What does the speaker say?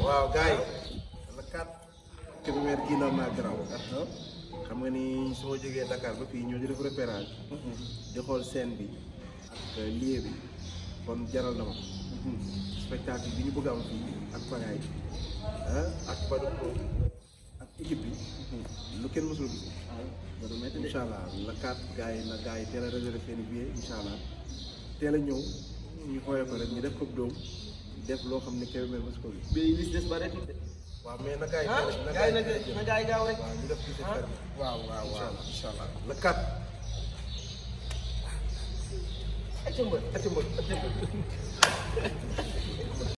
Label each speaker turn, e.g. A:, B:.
A: waaw gars yi la kat Kébémer kii noonu naa garaaw xam nga ni soo jógee Dakar ba fii ñoo di def repérage di xool scène bi ak lieu bi kon jaral na ma spectacle bi ñu bëgg a am fii ak pagaay ah ak Badou Pro ak équipe bi lu kenn mësul gis incha allah la kat gars yi na gars yi teel a réservé seen i billet incha allah teel a ñëw ñu xoolee ko rek ñu def ko doom def loo xam ne Kébémer mos ko gis
B: bi lis des bareetul de
A: waaw mais na gars yi
B: ah
A: teel a- na
B: gars yi
A: gars
B: nag
A: yi
B: na gars yi gaaw rek
A: waaw ñu def ci seen
B: ah
A: ferme
B: waaw waaw waaw incha allah
A: la kat
B: acca mbër acca mbër acca mbër